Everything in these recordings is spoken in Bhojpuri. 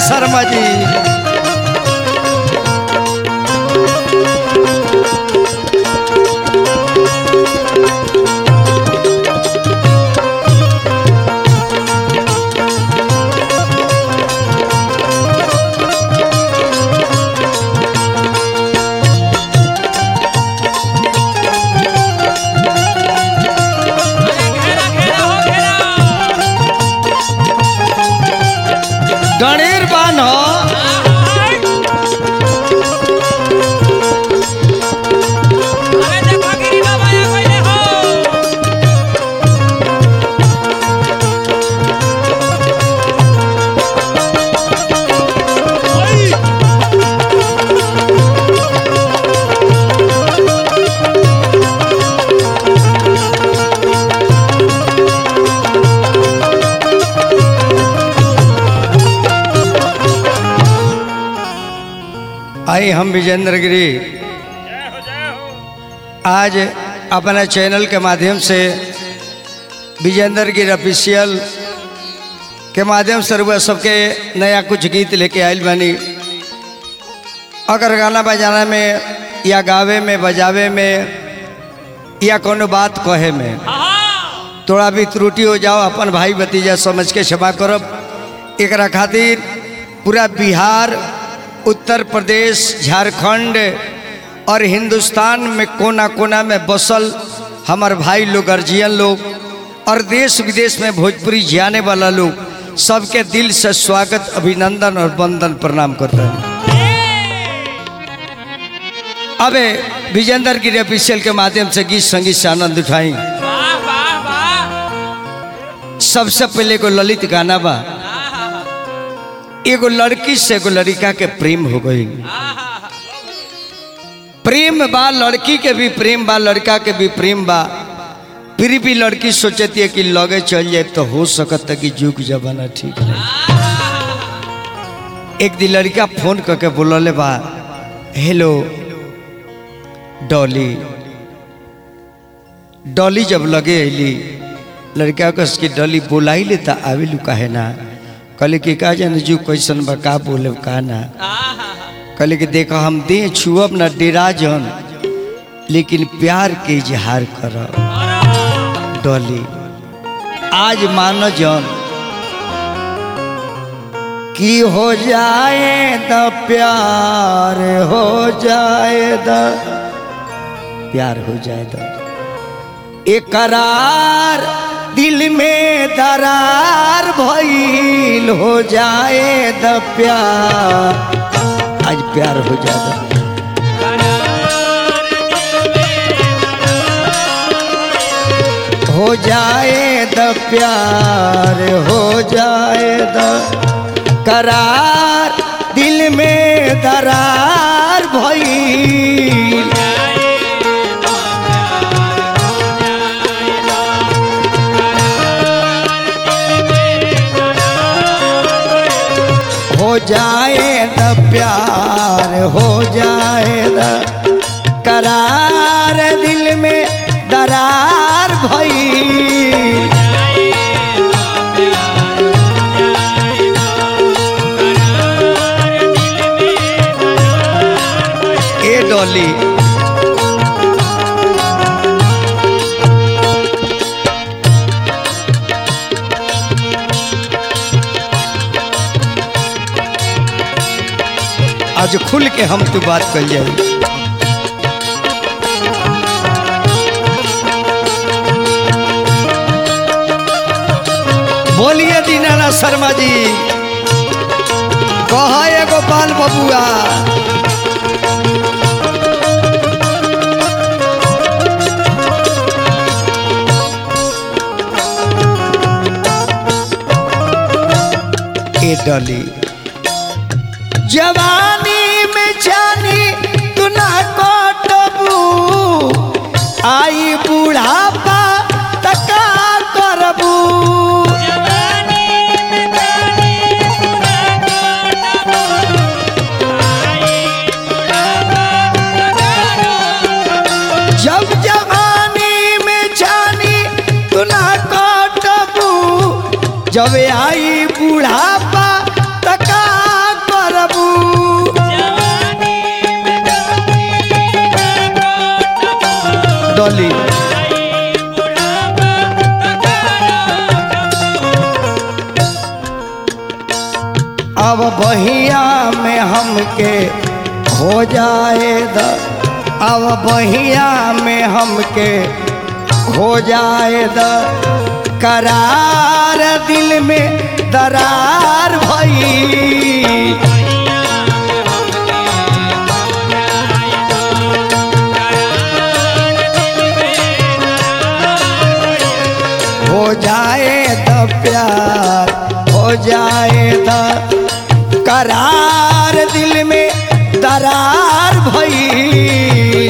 शर्मा जी अरे घेरा घेरा हो घेरा गणेर बान हो अरे देखो गिरी बाबा ये पहले हो आई हम विजेंद्र गिरी आज अपने चैनल के माध्यम से विजेंद्र गिरी ऑफिशियल के माध्यम से रुआ सबके नया कुछ गीत लेके आयल बनी अगर गाना बजाना में या गावे में बजावे में या कोनो बात कहे में थोड़ा भी त्रुटि हो जाओ अपन भाई भतीजा समझ के क्षमा करब एकरा खातिर पूरा बिहार उत्तर प्रदेश झारखंड और हिंदुस्तान में कोना कोना में बसल हमार भाई लोग अर्जियन लोग और देश विदेश में भोजपुरी जाने वाला लोग सबके दिल से स्वागत अभिनंदन और वंदन प्रणाम करते हैं अबे विजेंद्र गिरी ऑफिशियल के माध्यम से गीत संगीत से आनंद उठाई वाह वाह वाह सबसे पहले एगो ललित गाना बा एगो लड़की से एगो लड़का के प्रेम हो गई प्रेम बा लड़की के भी प्रेम बा लड़का के भी प्रेम बा फिर भी लड़की सोचती है कि लगे चल जाए तो हो सकता कि जुग जमाना ठीक है एक दिन लड़का फोन करके बोलले बा हेलो डॉली डॉली जब लगे अली लड़का कस की डॉली बोलाई ले ता आवेलू काहे ना कहले कि का जाने जू कैसन बा का बोले का ना कहले कि देखो हम दे छुअब ना डेरा जन लेकिन प्यार के इजहार कर डॉली आज मानो जन कि हो जाए द प्यार हो जाए द प्यार हो जाए द एकरार दिल में दरार भइल हो जाए द प्यार आज प्यार हो जाए हो जाए द प्यार हो जाए द करार दिल में दरार भइल हो जाए द प्यार हो जाए द करार दिल में दरार भई ए डॉली आज खुल के हम तू बात कर जाए बोलिए दीनाना शर्मा जी कह गोपाल बबुआ ए डली जवानी में जानी तू ना कटबू आई बुढ़ापा तका करबू जब जवानी में जानी तू ना कटबू जब आई बुढ़ापा तका डॉली अब बहिया में हमके हो जाए द अब बहिया में हमके हो जाए द करार दिल में दरार भई हो जाए तो प्यार हो जाए तो करार दिल में दरार भई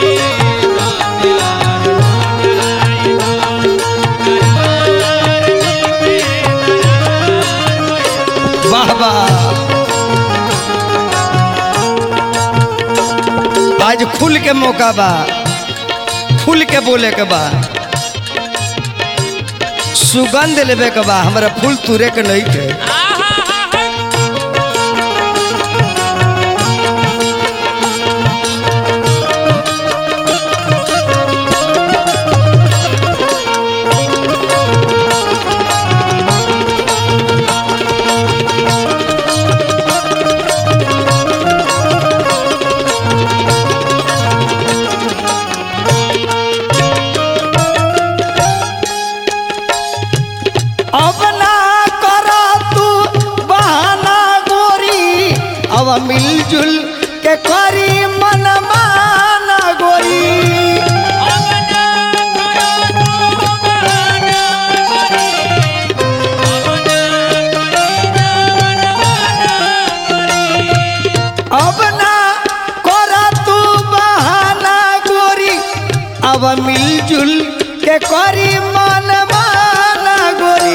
वाह वाह आज खुल के मौका बा खुल के बोले के बा सुगंध लेवे के बा हमरा फूल तुरे के नहीं के अब ना करा तू बहाना गोरी अब मिलजुल के करी मन माना गोरी अब ना करा तू बहाना गोरी अब मिलजुल के करी मन माना गोरी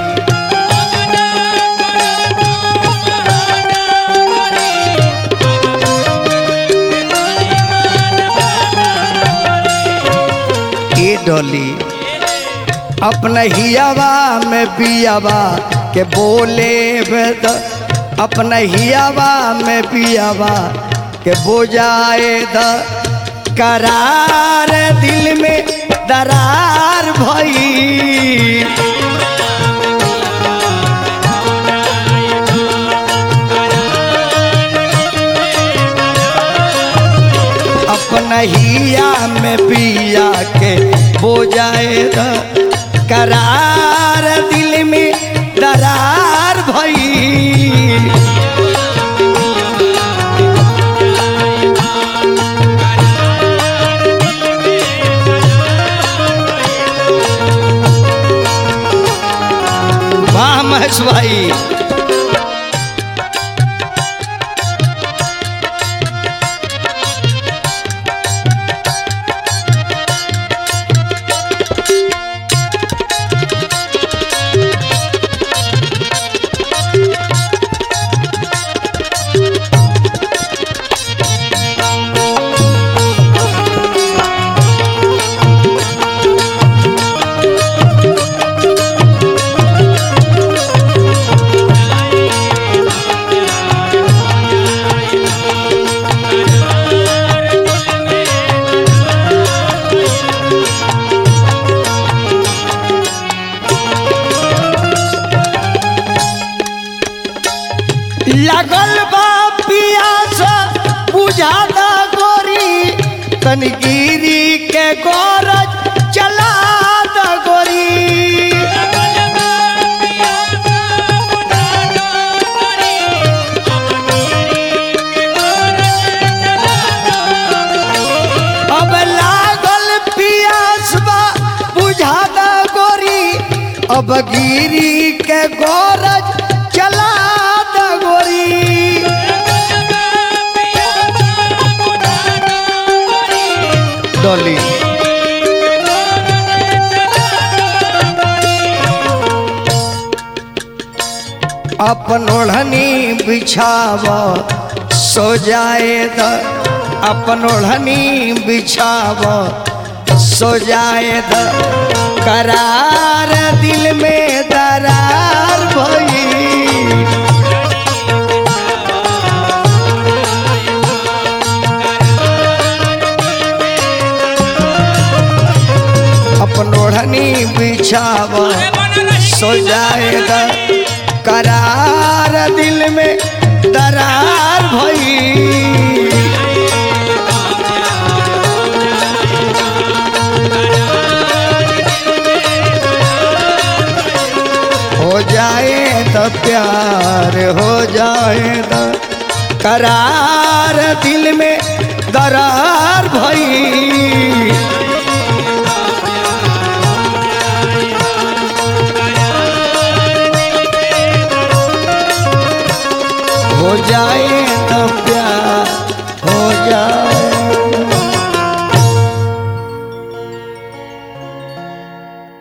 ए डोली अपना हियावा में पियावा के बोले वेद अपना हियावा में पियावा के बोजाए द करार दिल में दरार भई अपना हिया में पिया के बोजाए द करार दिल में दरार भई वाह महेश भाई लगल बा पियास बुझा द गोरी तनगिरी के गोरज चला द गोरी अब लागल पियास बा बुझा द गोरी अब गिरी के गोरज चला द गोरी डोली अपन ओढ़नी बिछाव सो जाए द अपन ओढ़नी बिछाव सो जाए द करार दिल में दरार भई छाव अरे बना रही सो जाएगा करार दिल में दरार भई हो जाए तो प्यार हो जाए तो करार दिल में दरार भई हो जाए तो प्यार हो जाए